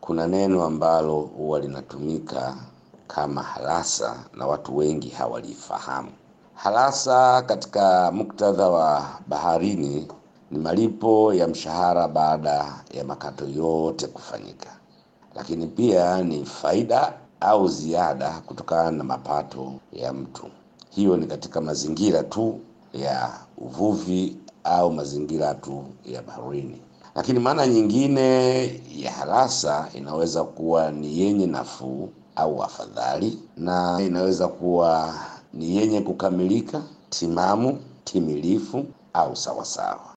kuna neno ambalo huwa linatumika kama halasa na watu wengi hawalifahamu. Halasa katika muktadha wa baharini ni malipo ya mshahara baada ya makato yote kufanyika, lakini pia ni faida au ziada kutokana na mapato ya mtu. Hiyo ni katika mazingira tu ya uvuvi au mazingira tu ya baharini. Lakini maana nyingine ya halasa inaweza kuwa ni yenye nafuu au afadhali, na inaweza kuwa ni yenye kukamilika, timamu, timilifu au sawasawa.